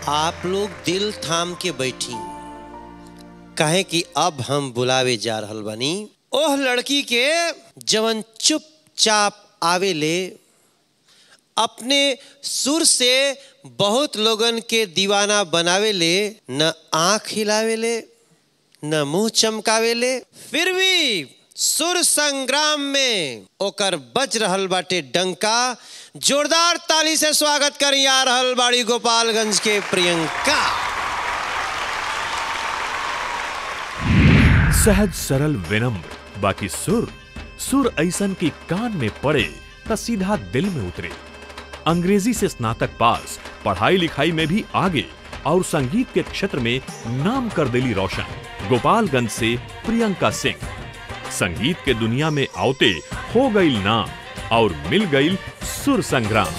आप लोग दिल थाम के बैठी कहे कि अब हम बुलावे जा रहल बानी ओह लड़की के जवन चुपचाप आवे ले अपने सुर से बहुत लोगन के दीवाना बनावे ले न आंख हिलावे ले न मुंह चमकावे ले फिर भी सुर संग्राम में ओकर बज रहल बाटे डंका जोरदार ताली से स्वागत कर आ रहल बाड़ी गोपालगंज के प्रियंका सहज सरल विनम्र बाकी सुर सुर ऐसन की कान में पड़े त सीधा दिल में उतरे अंग्रेजी से स्नातक पास पढ़ाई लिखाई में भी आगे और संगीत के क्षेत्र में नाम कर दिली रोशन गोपालगंज से प्रियंका सिंह संगीत के दुनिया में आवते हो गई नाम और मिल गई सुर संग्राम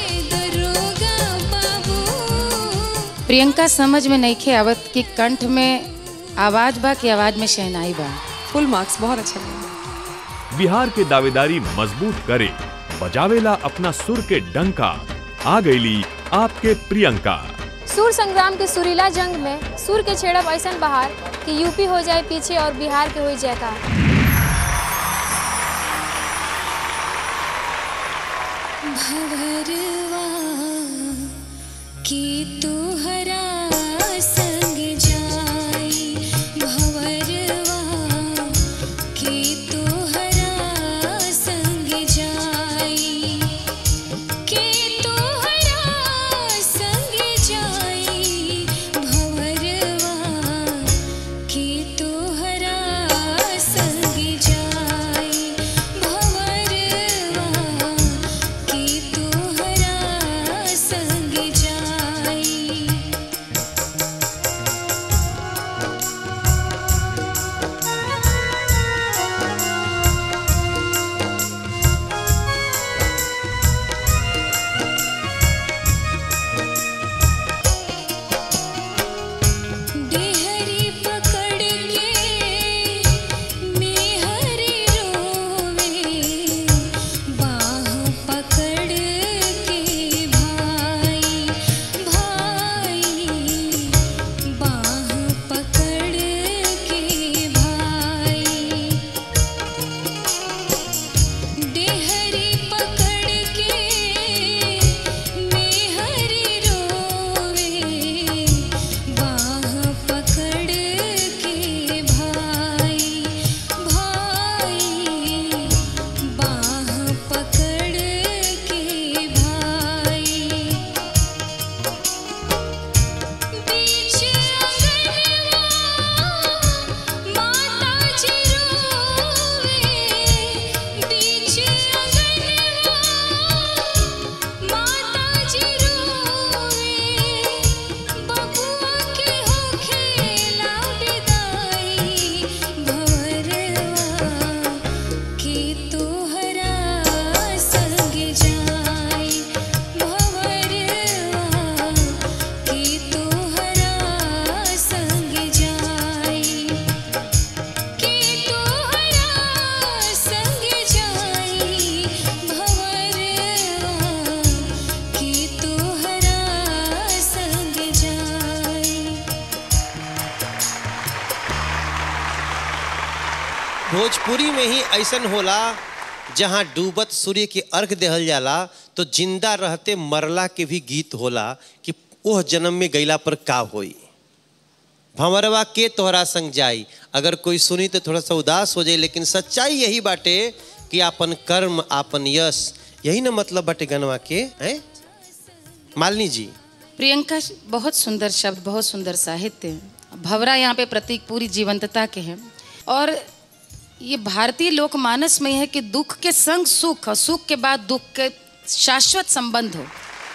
प्रियंका समझ में नईखे आवत कि कंठ में आवाज बा कि आवाज में शहनाई बा फुल मार्क्स बहुत अच्छा लगा बिहार के दावेदारी मजबूत करे बजावेला अपना सुर के डंका आ गईली आपके प्रियंका सुर संग्राम के सुरीला जंग में सुर के छेड़ब ऐसन बहार कि यूपी हो जाए पीछे और बिहार के हो जाए का भवरवा की तुहरा संग जाई भवरवा की तुहरा संग जाई की तुहरा संग जाई भवरवा की तुहरा संग जाई भवरवा की तुहरा संग जाई डेहरी पकड़ के मेहरी रोवे बाह पकड़ के भाई भाई बाह पकड़ के भाई डेहरी पकड़ के मेहरी रोवे बाह पकड़ के भाई भाई बाह पकड़ के भाई बीच अंगनवा माता जी रोवे बीच अंगनवा माता जी रोवे बबुआ के हो खेला विदाई भवरवा की तोहरा संग जाई भवरवा की तोहरा संग जाई की तोहरा संग जाई भवरवा की तोहरा संग जाई भोजपुरी में ही ऐसन होला जहाँ डूबत सूर्य के अर्घ देहल जाला तो जिंदा रहते मरला के भी गीत होला कि ओह जन्म में गईला पर का होई भंवरवा के तोहरा संग जाई अगर कोई सुनी तो थोड़ा सा उदास हो जाए लेकिन सच्चाई यही बाटे कि आपन कर्म आपन यश यही ना मतलब बाटे गनवा के हैं मालिनी जी प्रियंका बहुत सुंदर शब्द बहुत सुंदर साहित्य है भवरा यहाँ पे प्रतीक पूरी जीवंतता के हैं और ये भारतीय लोकमानस में है कि दुख के संग सुख और सुख के बाद दुख के शाश्वत संबंध हो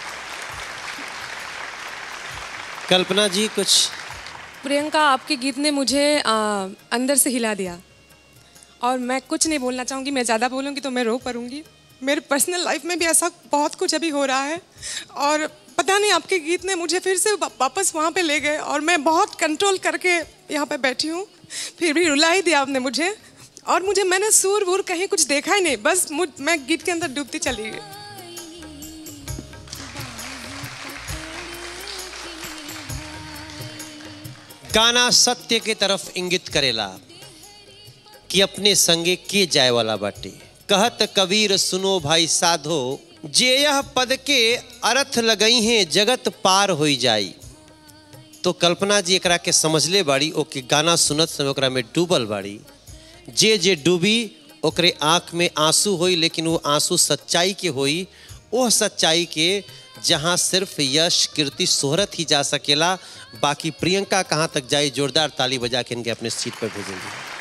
कल्पना जी कुछ प्रियंका आपके गीत ने मुझे आ, अंदर से हिला दिया और मैं कुछ नहीं बोलना चाहूँगी मैं ज़्यादा बोलूँगी तो मैं रो पड़ूंगी मेरे पर्सनल लाइफ में भी ऐसा बहुत कुछ अभी हो रहा है और पता नहीं आपके गीत ने मुझे फिर से वा- वापस वहाँ पे ले गए और मैं बहुत कंट्रोल करके यहाँ पे बैठी हूँ फिर भी रुला ही दिया आपने मुझे और मुझे मैंने सूर वूर कहीं कुछ देखा ही नहीं बस मुझ मैं गीत के अंदर डूबती चली गई गाना सत्य के तरफ इंगित करेला कि अपने संगे के जाए वाला बाटे कहत कबीर सुनो भाई साधो जे यह पद के अर्थ लगई हैं जगत पार होई जाई तो कल्पना जी एकरा के समझले बाड़ी ओके गाना सुनत समय ओकरा में डूबल बाड़ी जे जे डूबी ओकरे आँख में आंसू होई लेकिन वो आंसू सच्चाई के होई वह सच्चाई के जहाँ सिर्फ यश कीर्ति शोहरत ही जा सकेला बाकी प्रियंका कहाँ तक जाई जोरदार ताली बजा के इनके अपने सीट पर भेजेंगे